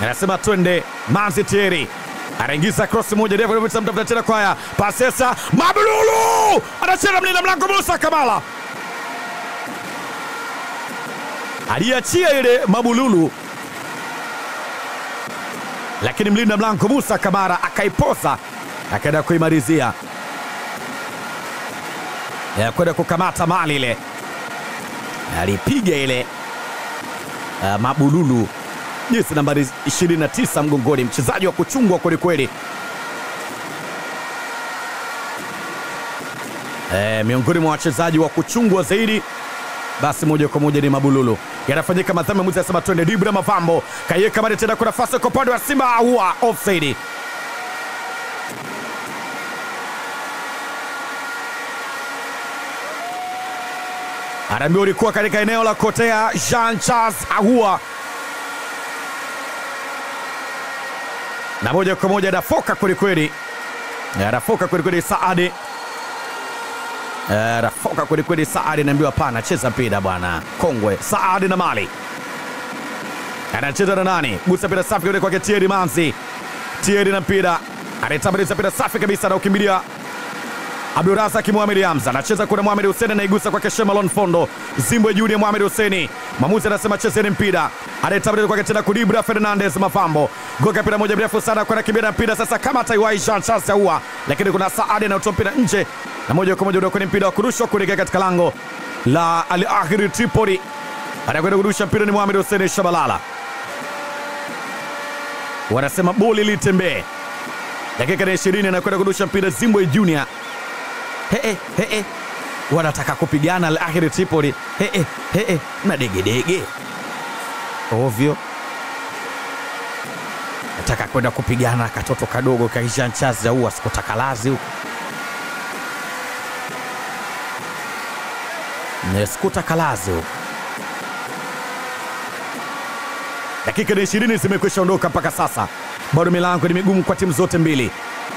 anasema twende. Manzi Thierry anaingiza cross moja ndefu, mtafuta tena kwaya Pasesa Mabululu anacheza mlinda mlango Musa Kamala aliachia ile Mabululu, lakini mlinda mlango Musa Kamara akaiposa akaenda kuimalizia ya kwenda kukamata mali ile, alipiga ile uh, Mabululu jezi nambari 29 mgongoni, mchezaji wa kuchungwa kwelikweli. E, miongoni mwa wachezaji wa kuchungwa zaidi basi moja kwa moja ni Mabululu. Yanafanyika madhambi, mwizi anasema twende. Dibra Mavambo kaiweka mali tena kwa nafasi kwa upande wa Simba, aua offside. Anaambiwa ulikuwa katika eneo la kotea. Jean Charles Ahua na moja kwa moja anafoka kwelikweli, anafoka kwelikweli. Saadi anafoka kwelikweli. Saadi anaambiwa hapana, cheza mpira bwana, kongwe. Saadi na mali anacheza na nani? Gusa mpira safi kule kwake Thierry Manzi. Thierry na mpira anaitambaliza mpira safi kabisa, anaukimbilia Abdurazaki Mohamed Hamza anacheza kuna Mohamed Hussein anaigusa kwake Shemalon Fondo Zimbwe Junior Mohamed Hussein mwamuzi anasema chezeni mpira, anayetabiri kwake tena Kudibra Fernandez Mafambo goka mpira moja mrefu sana kwa kimbia na mpira sasa, kama taiwai Jean Charles Ahoua, lakini kuna Saadi anaotoa mpira nje na moja kwa moja ndio kwenye mpira wa kurushwa kuelekea katika lango la Al Ahly Tripoli. Anakwenda kurusha mpira ni Mohamed Hussein Shabalala, wanasema boli litembee. Dakika ya 20 anakwenda kurusha mpira Zimbwe Junior He, he, he. Wanataka kupigana Al Ahly Tripoli he, he, he. na degedege ovyo, nataka kwenda kupigana katoto kadogo ka Jean Charles Ahoua sikutaka lazi huko sikutaka lazi huko. Dakika ni ishirini zimekwisha ondoka mpaka sasa, bado milango ni migumu kwa timu zote mbili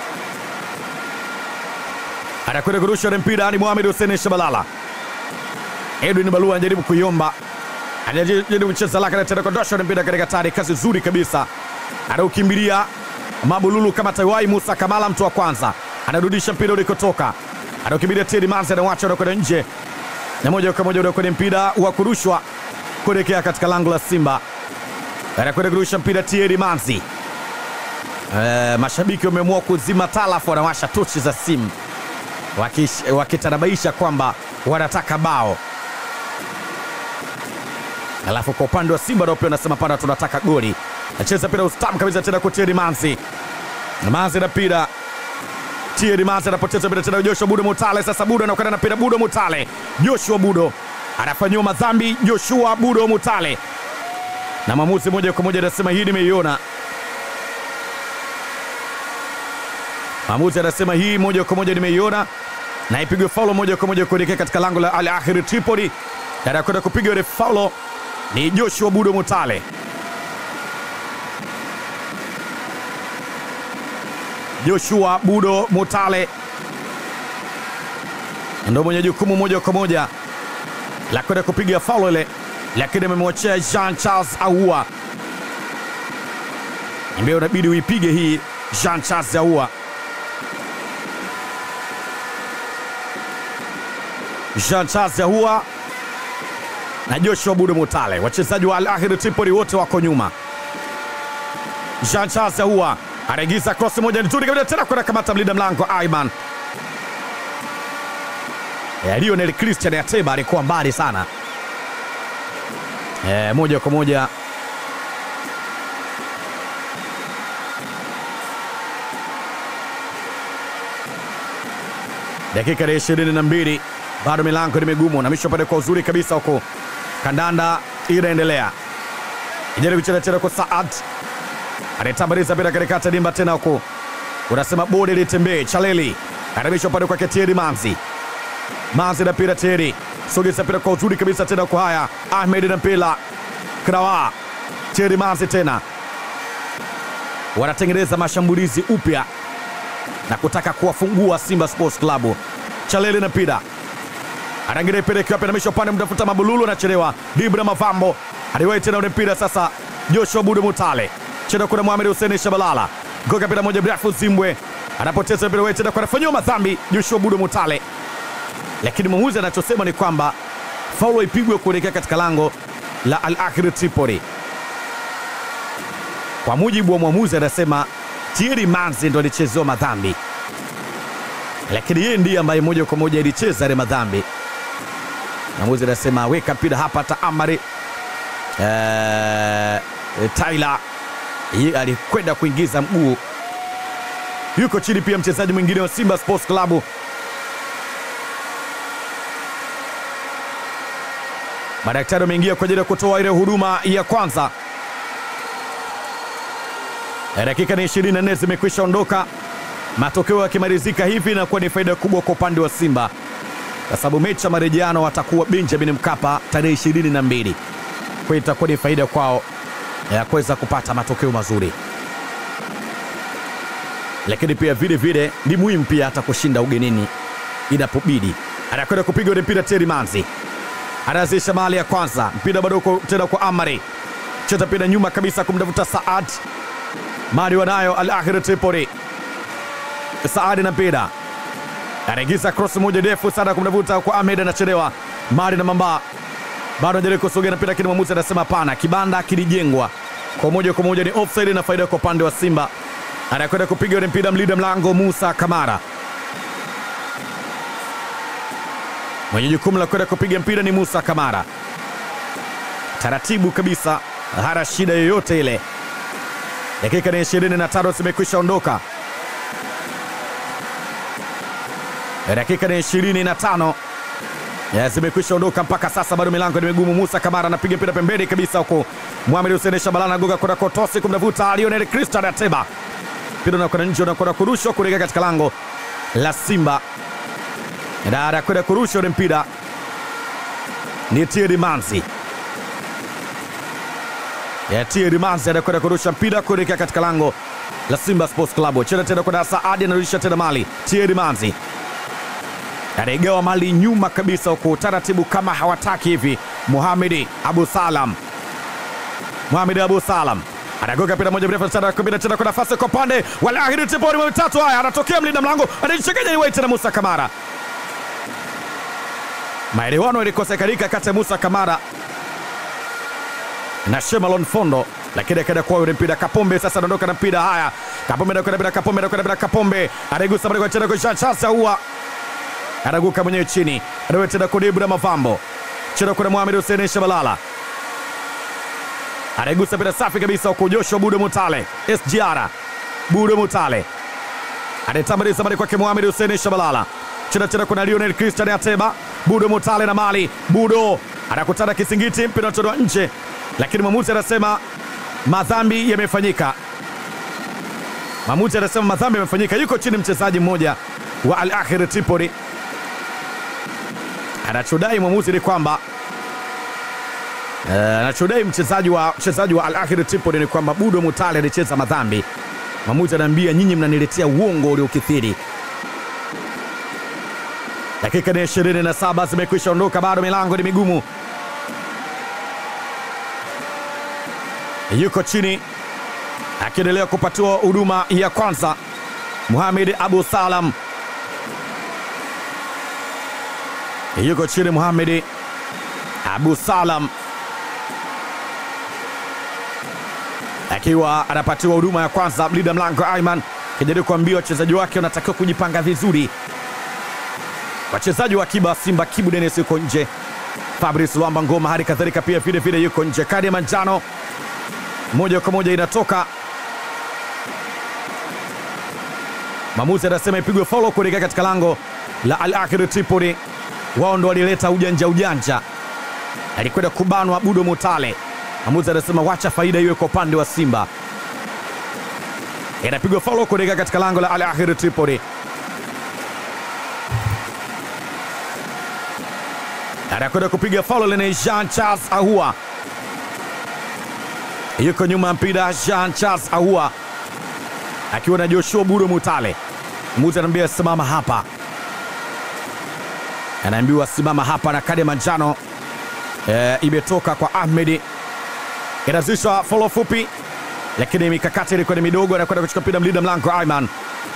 anakwenda kurusha ule mpira ni Mohamed Hussein Shabalala. Edwin Balua anajaribu kuiomba, anajaribu kucheza lake, anatenda kondosha ule mpira katika tari, kazi nzuri kabisa, anaukimbilia Mabululu kama taiwai. Musa Kamala mtu wa kwanza anarudisha mpira ulikotoka, anaukimbilia Thierry Manzi, anawacha unakwenda nje na moja kwa moja kwenye mpira wa kurushwa kuelekea katika lango la Simba. Anakwenda kurusha mpira Thierry Manzi. E, mashabiki wameamua kuzima taa, alafu wanawasha tochi za simu wakitanabaisha kwamba wanataka bao, alafu kwa upande wa Simba nao pia wanasema pana, tunataka goli. Nacheza mpira ustam kabisa tena kwa Thierry Manzi. Manzi na mpira Thierry Manzi anapoteza mpira tena Joshua Budo Mutale. Sasa Budo anakwenda na mpira Budo Mutale, Joshua Budo anafanyiwa madhambi, Joshua Budo Mutale, na mwamuzi moja kwa moja anasema hii nimeiona Maamuzi anasema hii moja kwa moja nimeiona, na ipigwe faulo moja kwa moja kuelekea katika lango la Al Ahly Tripoli. Anakwenda kupiga ile faulo ni Joshua Budo Mutale. Joshua Budo Mutale ndo mwenye jukumu moja kwa moja la kwenda kupiga faulo ile, lakini amemwachia Jean Charles Ahoua, ambaye unabidi uipige hii Jean Charles Ahoua. Jean Charles Ahoua na Joshua Budo Mutale, wachezaji wa Al Ahly Tripoli wote wako nyuma. Jean Charles Ahoua anaingiza cross moja nzuri kabisa tena kwenda kamata mlinda mlango Aiman. E, Lionel Christian Ateba alikuwa mbali sana e, moja kwa moja dakika ya ishirini na mbili bado milango ni migumu na misho pale kwa uzuri kabisa huko, kandanda inaendelea, ijaribu kucheza tena kwa Saad anaitambaliza mpira katikati dimba tena huko, unasema bodi litembee. Chaleli anamisha upande kwake Thierry Manzi, Manzi na mpira Thierry, sogeza mpira kwa uzuri kabisa tena kwa haya Ahmed na mpira Krawa, Thierry Manzi tena wanatengeneza mashambulizi upya na kutaka kuwafungua Simba Sports Club. Chaleli na mpira anaingia ipeleke wapi, anamisha upande mtafuta Mabululu, anachelewa. Dibra Mavambo aliwahi tena ule mpira sasa, Joshua Budo Mutale cheza kuna Mohamed Hussein Shabalala, goka mpira moja mrefu Zimbwe anapoteza mpira wewe tena kwa anafanyiwa madhambi Joshua Budo Mutale, lakini mwamuzi anachosema ni kwamba faulo ipigwe kuelekea katika lango la Al Ahly Tripoli. Kwa mujibu wa mwamuzi anasema Thierry Manzi ndo alichezewa madhambi, lakini yeye ndiye ambaye moja kwa moja alicheza yale madhambi. Mwamuzi anasema weka mpira hapa, hata Amari eh, Tyler yeye alikwenda kuingiza mguu. Yuko chini pia mchezaji mwingine wa Simba Sports Club Madaktari wameingia kwa ajili ya kutoa ile huduma ya kwanza. Dakika ni 24 zimekwisha ondoka, matokeo yakimalizika hivi inakuwa ni faida kubwa kwa upande wa Simba kwa sababu mechi ya marejeano watakuwa Benjamin Mkapa tarehe 22. Kwa hiyo itakuwa ni faida kwao ya kuweza kupata matokeo mazuri, lakini pia vile vile ni muhimu pia hata kushinda ugenini inapobidi. Anakwenda kupiga ule mpira Thierry Manzi anaanzisha mali ya kwanza, mpira bado uko tena kwa Amari, cheza mpira nyuma kabisa kumtafuta Saad mali wanayo Al Ahly Tripoli. Saad na mpira anaingiza cross moja ndefu sana kumtafuta kwa Ahmed, anachelewa mali na mamba bado anajaribu kusogea na mpira, lakini mwamuzi anasema hapana, kibanda kilijengwa kwa moja kwa moja, ni offside na faida kwa upande wa Simba. Anakwenda kupiga ule mpira mlinda mlango Musa Kamara mwenye jukumu la kwenda kupiga mpira ni Musa Kamara, taratibu kabisa, hana shida yoyote ile. Dakika ni 25 zimekwisha ondoka, dakika ni 25 zimekwisha ondoka mpaka sasa, bado milango ni migumu. Musa Kamara anapiga mpira pembeni kabisa, huko Mohamed Hussein Shabalala anagoga kwenda kotosi kumtafuta Lionel Christian Ateba, mpira unakwenda nje, unakwenda kurushwa kuelekea katika lango la Simba na anakwenda kurusha ule mpira ni Thierry Manzi. Ya Thierry Manzi anakwenda kurusha mpira kuelekea katika lango la Simba Sports Club. Cheza tena kwa Saadi, anarudisha tena mali. Thierry Manzi anaigawa mali nyuma kabisa, huko taratibu kama hawataki hivi. Mohamed Abu Salam, Mohamed Abu Salam anagoga mpira moja mrefu sana, kumbina tena kwa nafasi kwa pande wa Al Ahly Tripoli, mitatu haya, anatokea mlinda mlango, anaichanganya ni tena Musa Kamara maelewano ilikosekalika kati ya Musa Kamara na Shemalon Fondo, lakini akaenda kwa yule mpira Kapombe. Sasa anaondoka na mpira haya, Kapombe anakwenda bila Kapombe, anakwenda bila Kapombe, anaigusa mbele kwa tena kwa chasa huwa anaguka mwenyewe chini, anawe tena kwa Ibra Mavambo, cheza kwa Mohamed Hussein Shabalala, anaigusa mpira safi kabisa kwa Joshua Budo Mutale, SGR Budo Mutale anatambuliza mbele kwake Mohamed Hussein Shabalala, cheza tena kuna Lionel Christian Ateba Budo Mutale na mali Budo anakutana kisingiti, mpira unatolewa nje, lakini mwamuzi anasema madhambi yamefanyika. Mwamuzi anasema madhambi yamefanyika. Yuko chini mchezaji mmoja wa Al Ahly Tripoli, anachodai mwamuzi ni kwamba uh, anachodai mchezaji wa mchezaji wa Al Ahly Tripoli ni kwamba Budo Mutale alicheza madhambi. Mwamuzi anaambia nyinyi mnaniletea uongo uliokithiri. Dakika ni 27 zimekwisha ondoka, bado milango ni migumu. Yuko chini akiendelea kupatiwa huduma ya kwanza Mohamed Abu Salam, yuko chini Mohamed Abu Salam akiwa anapatiwa huduma ya kwanza. Mlinda mlango Aiman kijaribu kuambia wachezaji wake wanatakiwa kujipanga vizuri wachezaji wa akiba Simba, Kibu Denis yuko nje, Fabrice Luamba Ngoma hali kadhalika pia vile vile yuko nje. Kadi ya manjano moja kwa moja inatoka, mwamuzi anasema ipigwe faulo kuelekea katika lango la Al Ahly Tripoli. Wao ndo walileta ujanja ujanja, alikwenda kubanwa Budo Mutale. Mwamuzi anasema wacha faida iwe kwa upande wa Simba, inapigwa faulo kuelekea katika lango la Al Ahly Tripoli. anakwenda kupiga faulo lene Jean Charles Ahua yuko nyuma ya mpira. Jean Charles Ahua akiwa na Joshua Budo Mutale, muzi anaambia simama hapa, anaambiwa simama hapa, na kadi ya manjano e, imetoka kwa Ahmed. Inazishwa faulo fupi lakini mikakati ilikuwa ni midogo, anakwenda kuchukua mpira mlinda mlango Aiman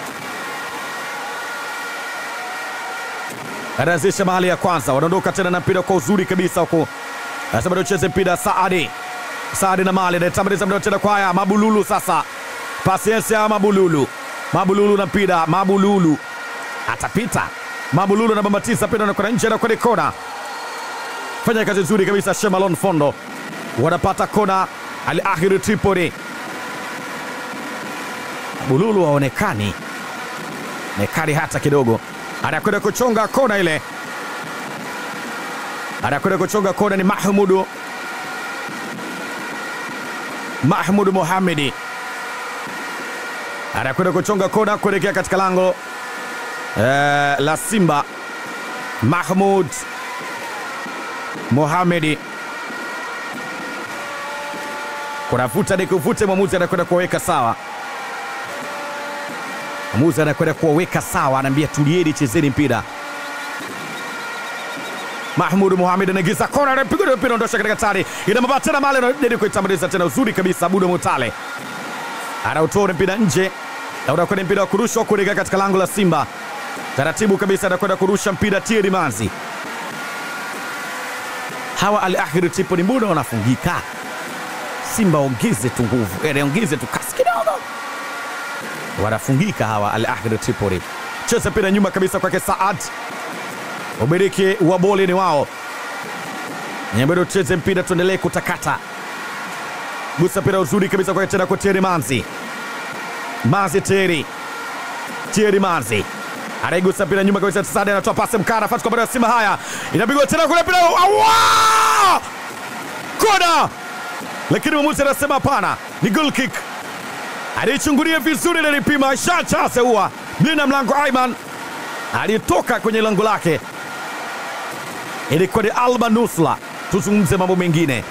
anaanzisha mahali ya kwanza, wanaondoka tena na mpira kwa uzuri kabisa huku, anasema tucheze mpira Saadi Saadi na Mali anatambuliza mpira tena kwa haya Mabululu. Sasa pasiensi ya Mabululu, Mabululu na mpira, Mabululu atapita, Mabululu na bambatiza mpira anakwenda nje na kwenye kona, fanya kazi nzuri kabisa Shemalon Fondo, wanapata kona Al Ahli Tripoli. Mabululu haonekani nekani hata kidogo, anakwenda kuchonga kona ile, anakwenda kuchonga kona ni Mahmudu Mahmud Mohamedi anakwenda kuchonga kona kuelekea katika lango eh, la Simba. Mahmud Mohamedi kunavuta ni kuvute, mwamuzi anakwenda kuwaweka sawa, mwamuzi anakwenda kuwaweka sawa, anaambia tulieni, chezeni mpira. Mahmud Mohamed anaingiza kona, anapiga mpira, ondosha katika tari, ina mabaa tena male, anajaribu kuitambuliza tena, uzuri kabisa. Abudo Mutale anautoa mpira nje na unakwenda mpira wa kurushwa kuelekea katika lango la Simba. Taratibu kabisa anakwenda kurusha mpira Thierry Manzi. Hawa Al Ahli Tripoli mbona wanafungika? Simba ongeze tu nguvu, yani ongeze tu kasi kidogo, wanafungika hawa Al Ahli Tripoli. Cheza mpira nyuma kabisa kwake Saad Umiliki wa boli ni wao. Nyambado tucheze mpira, tuendelee kutakata. Gusa mpira uzuri kabisa kwa tena kwa Thierry Manzi. Manzi Thierry. Thierry Manzi. Anaigusa mpira nyuma kabisa, Sadi anatoa pasi mkara fatu kwa bado Simba. Haya, inapigwa tena kule mpira. Awa! Kona! Lakini mwamuzi anasema hapana, ni goal kick. Alichungulia vizuri na alipima shacha seua. Mlinda mlango Aiman alitoka kwenye lango lake ilikuwa ni Alba Nusla. Tuzungumze mambo mengine,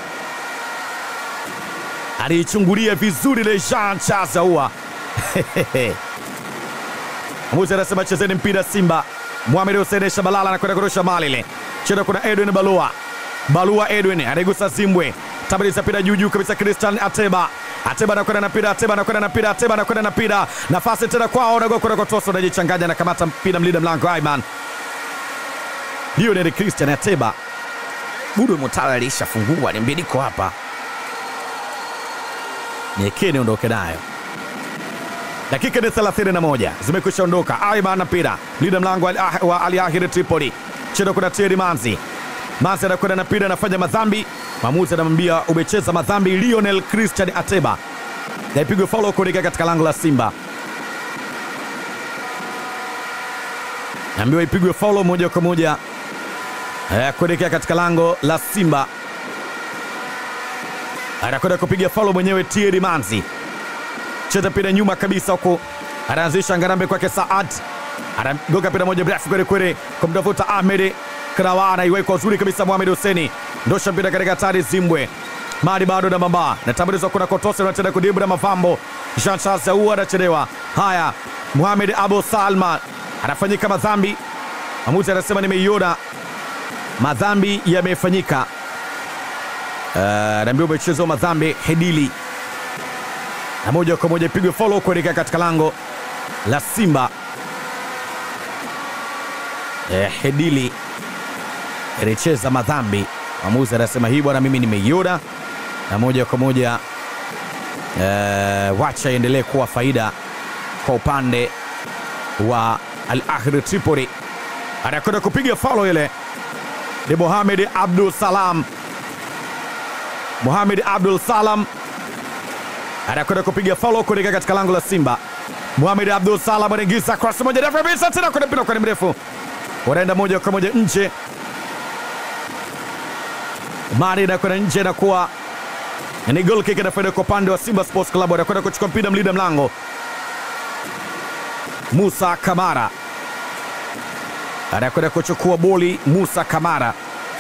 aliichungulia vizuri le Jean Charles Ahoua. Mwamuzi anasema chezeni mpira Simba. Mohamed Hussein Shabalala anakwenda kurusha mali ile chena, kuna Edwin Balua, Balua Edwin anaigusa Zimbwe, tabiriza mpira juu juu kabisa, Christian Ateba Ateba anakwenda na mpira, Ateba anakwenda na mpira, Ateba anakwenda na mpira, nafasi tena kwao, nagokwenda kotoso, anajichanganya, anakamata mpira, mlinda mlango Aiman Lionel Christian Ateba. Budo Mutala alishafungua, ni mbiliko hapa, niekeni ondoke nayo. Dakika ni 31 zimekwisha ondoka. Aiman na mpira, mlinda mlango wa Al Ahly Tripoli, cheno kuna Thierry Manzi. Manzi anakwenda na mpira, anafanya madhambi Mwamuzi anamwambia umecheza madhambi Lionel Christian Ateba, naipigwa faulo kuelekea katika lango la Simba. Naambiwa ipigwe faulo moja kwa moja kuelekea katika lango la Simba. Anakwenda kupiga faulo mwenyewe Thierry Manzi, cheza mpira nyuma kabisa huko, anaanzisha ngarambe kwake Saad, anagoga mpira moja mrefu kweli kweli kumtafuta Ahmed Krawana iwekwa uzuri kabisa. Mohamed Huseni ndosha mpira katika hatari. Zimbwe mali bado na mamba natambulizwa, kuna Kotose unatenda kudibu na Mavambo. Jean Charles Ahoua anachelewa. Haya, Mohamed Abu Salma anafanyika madhambi. Mwamuzi anasema nimeiona madhambi yamefanyika. Uh, naambia umechezwa madhambi Hedili, na moja kwa moja ipigwe follow kuelekea katika lango la Simba. Eh, Hedili alicheza madhambi. Mwamuzi anasema hii bwana, mimi nimeiona, na moja kwa moja uh, wacha iendelee kuwa faida kwa upande wa Al Ahli Tripoli. Anakwenda kupiga faulo ile ni Mohamed Abdul Salam. Mohamed Abdul Salam anakwenda kupiga faulo kuelekea katika lango la Simba. Mohamed Abdul Salam anaingiza cross moja ndefu kabisa, tena kwenda mpira kwa mrefu, wanaenda moja kwa moja nje. Mari anakwenda nje na kuwa ni goal kick, inafaida kwa upande wa Simba Sports Club. Anakwenda kuchukua mpira mlinda mlango Musa Kamara anakwenda kuchukua boli. Musa Kamara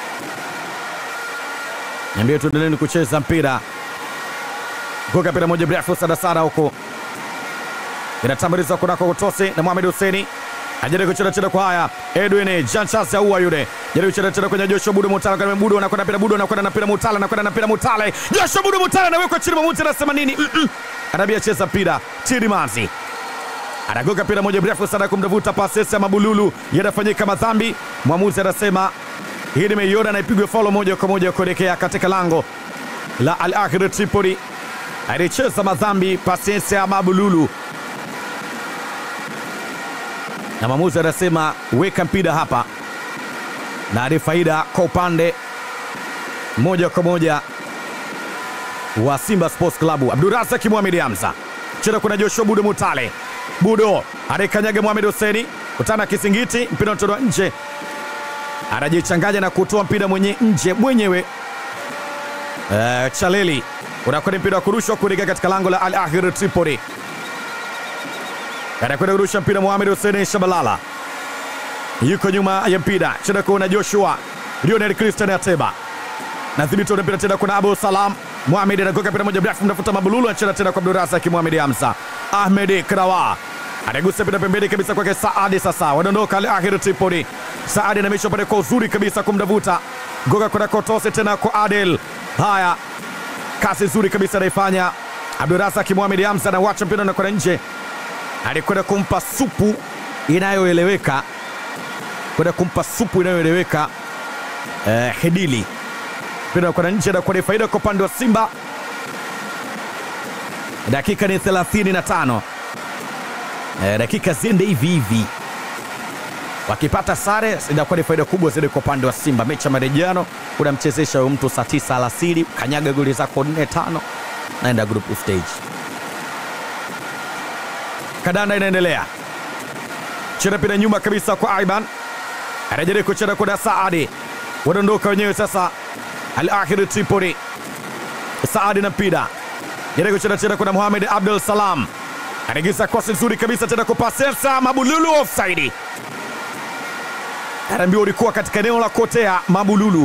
niambia, tuendeleni kucheza mpira. Goga mpira moja mrefu sana sana huko, inatambulizwa kunako Kutose na Mohamed Huseni ajaribu kucheza cheza kwa haya Edwin Jean Charles Ahoua yule jaribu kucheza cheza kwenye Joshua Budo Mutala kwa Budo anakwenda mpira Budo anakwenda na mpira Mutala anakwenda na mpira Mutala Joshua Budo Mutala anawekwa chini, mwamuzi anasema nini? mm -mm. anabia cheza mpira Tirimanzi anagoka mpira moja mrefu sana kumtafuta pasesi ya Mabululu, yanafanyika madhambi. Mwamuzi anasema hii nimeiona na ipigwe faulo moja kwa moja kuelekea katika lango la Al Ahly Tripoli. Alicheza madhambi pasesi ya Mabululu, na mwamuzi anasema weka mpira hapa, na ni faida kwa upande moja kwa moja wa Simba Sports Club. Abdurazak Mohamed Hamza cheza, kuna Joshua Budo Mutale Budo anayekanyaga Mohamed Huseni kutana kisingiti, mpira unatolewa nje, anajichanganya na kutoa mpira mwenye nje mwenyewe. Uh, Chaleli unakwenda mpira wa kurushwa kuelekea katika lango la Al Ahly Tripoli, anakwenda kurusha mpira Mohamed Huseni Shabalala yuko nyuma ya mpira, cheza kuna Joshua Lionel Christian Ateba na dhibiti mpira tena, kuna Abu Salam Mohamed anagoka mpira moja mrefu, mtafuta Mabululu anacheza tena kwa Abdurazak Mohamed Hamza Ahmed Krawa anagusa mpira pembeni kabisa kwake Saadi. Sasa wanaondoka Al Ahly Tripoli. Saadi anamisha pale kwa uzuri kabisa kumdavuta goga kwenda kotose tena kwa Adel. Haya, kasi nzuri kabisa anaifanya Abdurazak Mohamed Hamza, anawacha mpira na kwenda nje, alikwenda kumpa supu inayoeleweka, kwenda kumpa supu inayoeleweka eh, Hedili mpira kwenda nje na kwa faida kwa upande wa Simba. Dakika ni 35. E, dakika ziende hivi hivi, wakipata sare inakuwa ni faida kubwa zaidi kwa upande wa Simba. Mechi ya marejano unamchezesha huyo mtu saa tisa alasiri, kanyaga goli zako nne tano, naenda group stage. Kadanda inaendelea, cheza pira nyuma kabisa kwa Aiban, anajaribu kucheza kuna Saadi, wanaondoka wenyewe sasa. Al Ahly Tripoli, Saadi na mpira jaribu kucheza tena kuna Mohamed Abdul Salam anaingiza kosi nzuri kabisa tena kwa Pasesa Mabululu, offside. Anaambiwa ulikuwa katika eneo la kotea Mabululu,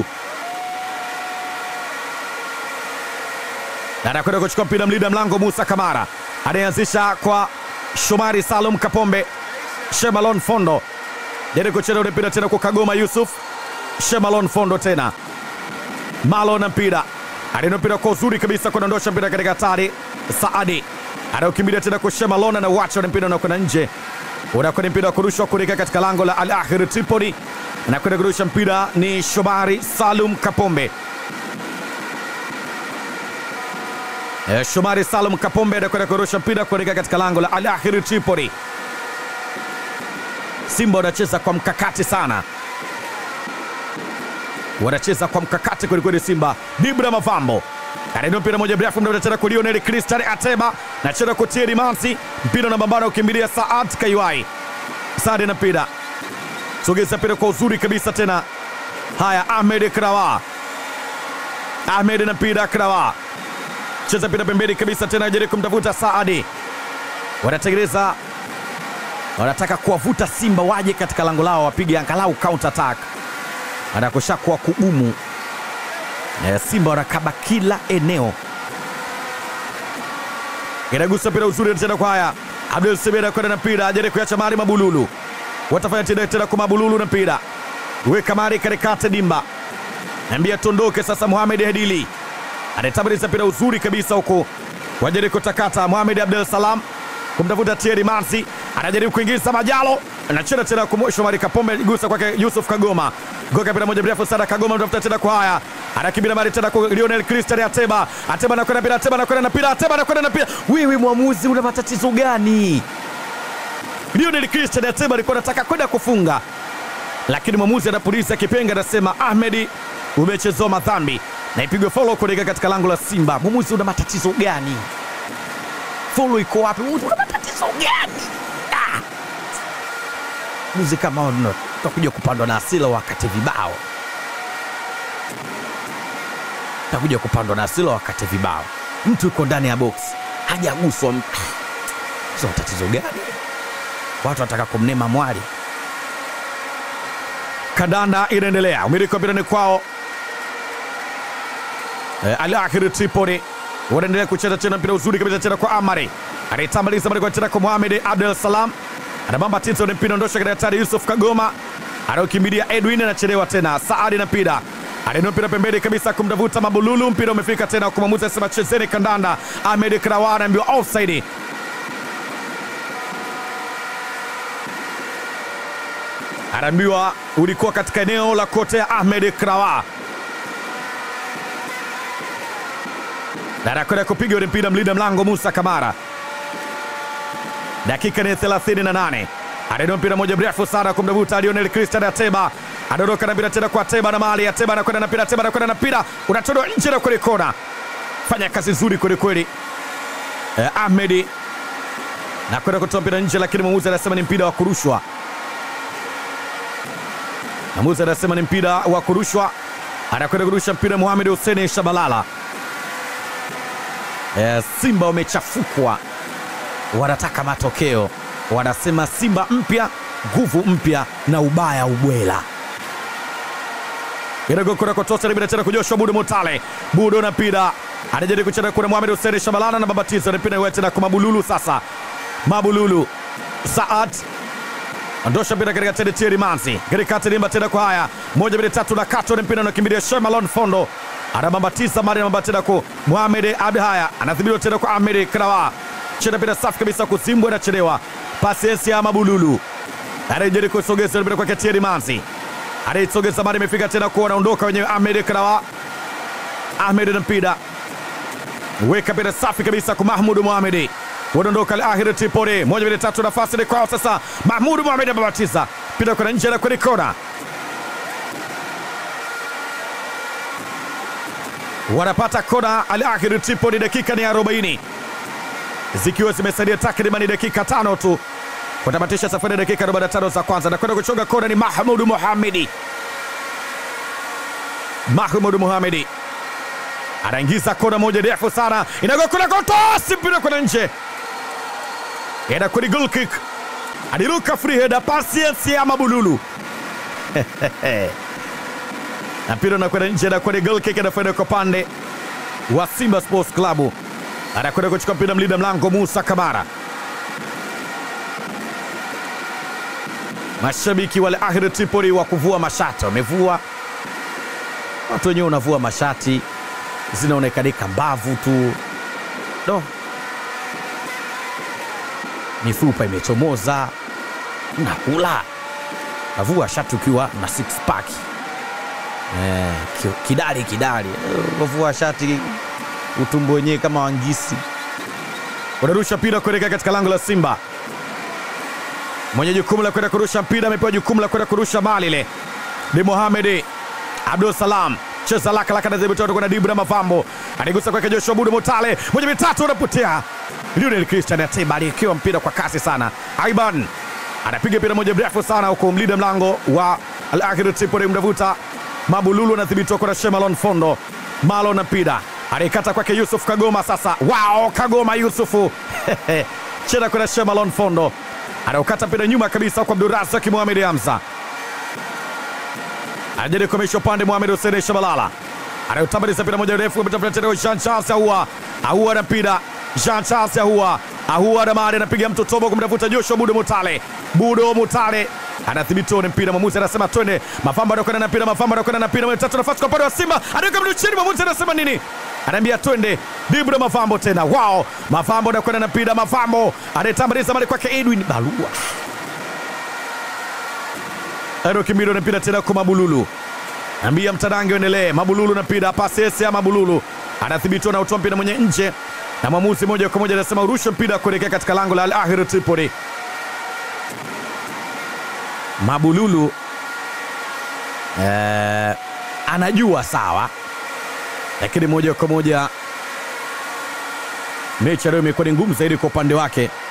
anakwenda kuchukua mpira mlinda mlango Musa Kamara anayeanzisha kwa Shomari Salum Kapombe, Shemalon Fondo jaribu kucheza ule mpira tena kwa Kagoma Yusuf, Shemalon Fondo tena Malo na mpira alina mpira kwa uzuri kabisa kuondosha mpira katika hatari. Saadi anaukimbilia tena kwa Shemalon na wacha ule mpira unakwenda nje, unakwenda mpira wa kurushwa kuelekea katika lango la Al Ahly Tripoli. Anakwenda kurusha mpira ni Shomari Salum Kapombe. E, Shomari Salum Kapombe anakwenda kurusha mpira kuelekea katika lango la Al Ahly Tripoli. Simba wanacheza kwa mkakati sana wanacheza kwa mkakati kwelikweli. Simba Dibra Mavambo anainua mpira moja mrefu mda unacheza kwa Lionel Christian Ateba nacheza kwa Thierry Mansi, mpira na mambano ukimbilia Saad Kaiwai. Saad na mpira sogeza mpira kwa uzuri kabisa tena. Haya, Ahmed Krawa, Ahmed na mpira Krawa cheza mpira pembeni kabisa tena, jaribu kumtafuta Saadi. Wanatengeneza, wanataka kuwavuta Simba waje katika lango lao wapige angalau counter attack anakosha kuwa kugumu. E, Simba wanakaba kila eneo, inagusa mpira uzuri tena kwa haya Abdul Semeda kwenda na mpira ajaribu kuacha mali Mabululu, watafanya tena tena kwa Mabululu na mpira weka mali katikati dimba, ambia tondoke sasa. Mohamed Hedili anatabiriza mpira uzuri kabisa huko, wajaribu kutakata Mohamed Abdul Salam kumtafuta Thierry Mansi, anajaribu kuingiza Majalo, anacheza tena kwa Shomari Kapombe, gusa kwake Yusuf Kagoma, goka mpira moja mrefu sana. Kagoma anatafuta tena kwa haya, anakimbia mali tena kwa Lionel Christian Ateba, Ateba anakwenda mpira, Ateba anakwenda na mpira, Ateba anakwenda na mpira. Wewe mwamuzi, una matatizo gani? Lionel Christian Ateba alikuwa anataka kwenda kufunga, lakini mwamuzi anapuliza kipenga, anasema Ahmedi, umechezewa madhambi na ipigwe follow kuelekea katika lango la Simba. Mwamuzi, una matatizo gani? Follow iko wapi? Una matatizo gani? Ah! Muzi kama utakuja kupandwa na hasira wakati vibao, utakuja kupandwa na hasira wakati vibao. Mtu yuko ndani ya box hajaguswa, sio tatizo gani? Watu wanataka kumnema mwali. Kandanda inaendelea, umiliki wa mpira ni kwao. Eh, Al Ahly Tripoli wanaendelea kucheza tena mpira uzuri kabisa tena kwa Amari anaitambaliza mali kwa tena kwa Mohamed Abdul Salam anabamba tito ni mpira ondosha katika hatari. Yusuf Kagoma anaokimbilia Edwin anachelewa tena. Saadi na mpira anainua mpira pembeni kabisa kumtafuta Mabululu. Mpira umefika tena kwa mwamuzi anasema chezeni kandanda. Ahmed Krawa anaambiwa offside. anaambiwa ulikuwa katika eneo la kotea Ahmed Krawa na anakwenda kupiga ule mpira mlinda mlango Musa Kamara. Dakika ni 38, anainua mpira moja mrefu sana kumdavuta Lionel Christian Ateba, anaondoka na mpira tena kwa Ateba na mali Ateba anakwenda na mpira, Ateba anakwenda na mpira, unatolewa nje na kwenye kona. Fanya kazi nzuri kwelikweli eh, Ahmed na kwenda kutoa mpira nje, lakini mwamuzi anasema ni mpira wa kurushwa. Mwamuzi anasema ni mpira wa kurushwa, anakwenda kurusha mpira Mohamed Hussein Shabalala. E, Simba wamechafukwa, wanataka matokeo, wanasema Simba mpya, nguvu mpya na ubaya ubwela. Inagokorakotosa bila tena kujoshwa Budo Mutale, Budo na mpira anajaribu kucheza kuna Mohamed Hussein Shabalala na babatizo na mpira tena kwa Mabululu. Sasa Mabululu Saad ondosha mpira katika tende Thierry Manzi katika tilimba tena kwa haya moja mbili tatu na kato na mpira unakimbilia Shemalon Fondo anabambatiza mari anabamba tena kwa Mohamed Abdi haya anadhibitiwa tena kwa Ahmed Krawa cheza mpira safi kabisa kuzimbwa inachelewa pasi ya Mabululu anajaribu kusogeza mpira kwa Thierry Manzi anaisogeza mari imefika tena kwa anaondoka wenyewe Ahmed Krawa Ahmed na mpira weka mpira safi kabisa kwa Mahmud Mohamed wanaondoka Al Ahly Tripoli, moja mbili tatu, nafasi ni kwao sasa. Mahmud Mohamed amebatiza mpira kwenda nje na kwenye kona, wanapata kona Al Ahly Tripoli. Dakika ni 40 zikiwa zimesalia takriban dakika tano tu kutamatisha safari ya dakika 45 za kwanza, na kwenda kuchonga kona ni Mahmud Mohamedi. Mahmud Mohamedi anaingiza kona moja ndefu sana, inagokuna kotosi, mpira kwenda nje enda kwenye goal kick, aliruka free header, pasi ya Mabululu na mpira unakwenda nje, na kwenye goal kick anakwenda kwa pande wa Simba Sports Club, anakwenda kuchukua mpira mlinda mlango Musa Kamara. Mashabiki wale Ahli Tripoli wa kuvua mashati wamevua, watu wenyewe unavua mashati zinaonekanika mbavu tu do mifupa imechomoza, nakula navua shati ukiwa na six pack eh, kidari kidari, unavua shati utumbo wenyewe kama wangisi. Unarusha mpira kuelekea katika lango la Simba. Mwenye jukumu la kwenda kurusha mpira amepewa jukumu la kwenda kurusha mali ile ni Mohamed Abdul Salam cheza laka laka na dhibiti kuna Dibra Mavambo anigusa kwake Joshua Budo Mutale, moja mitatu unapotea. Lionel Christian Ateba aliyekiwa mpira kwa kasi sana. Aiban anapiga mpira moja mrefu sana huko, mlinda mlango wa Al Ahly Tripoli mdavuta Mabululu anadhibitiwa kwa Shemalon Fondo. Malo na mpira anaikata kwake Yusuf Kagoma. Sasa wao Kagoma Yusufu cheza kwa Shemalon Fondo anaukata mpira nyuma kabisa kwa Abdurazak Mohamed Hamza anajaribu kuamisha upande Mohamed Hussein Shabalala anayotambaliza mpira moja refu ametafuta tena Jean Charles Ahua Ahua na mpira Jean Charles Ahua Ahua na mari anapiga mtu tobo kumtafuta Joshua Budo Mutale Budo Mutale anadhibitiwa na mpira, mwamuzi anasema twende. Mafamba anakwenda na mpira, Mafamba anakwenda na mpira, tatu nafasi kwa upande wa Simba, anaweka mtu chini, mwamuzi anasema nini? Anaambia twende. Dibro Mafambo tena, wao Mafambo anakwenda na mpira, Mafambo anayetambaliza mali kwake Edwin Balua Kimiro na mpira tena kwa Mabululu, ambia mtadange uendelee. Mabululu na mpira pasi ya Mabululu anathibitiwa na utoa mpira mwenye nje, na mwamuzi moja kwa moja anasema urushe mpira kuelekea katika lango la Al Ahly Tripoli. Mabululu eh, anajua sawa, lakini moja kwa moja mechi leo imekuwa ni ngumu zaidi kwa upande wake.